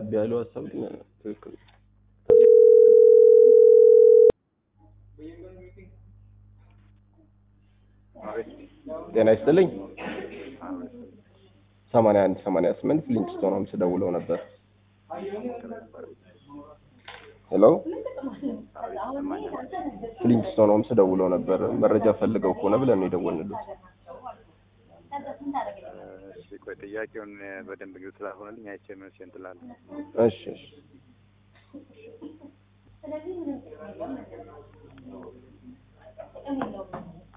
ቀረብ ያለው ሀሳብ ግን ትክክል ነው። ጤና ይስጥልኝ። ሰማንያ አንድ ሰማንያ ስምንት ፍሊንትስቶን ሆምስ ደውለው ነበር። ሄሎ ፍሊንትስቶን ሆምስ ደውለው ነበር። መረጃ ፈልገው ከሆነ ብለን ነው የደወልንሉት። እሺ ቆይ ጥያቄውን በደንብ ግልጽ ስላልሆነልኝ አይቼ መልስ እንትን እላለሁ። እሺ እሺ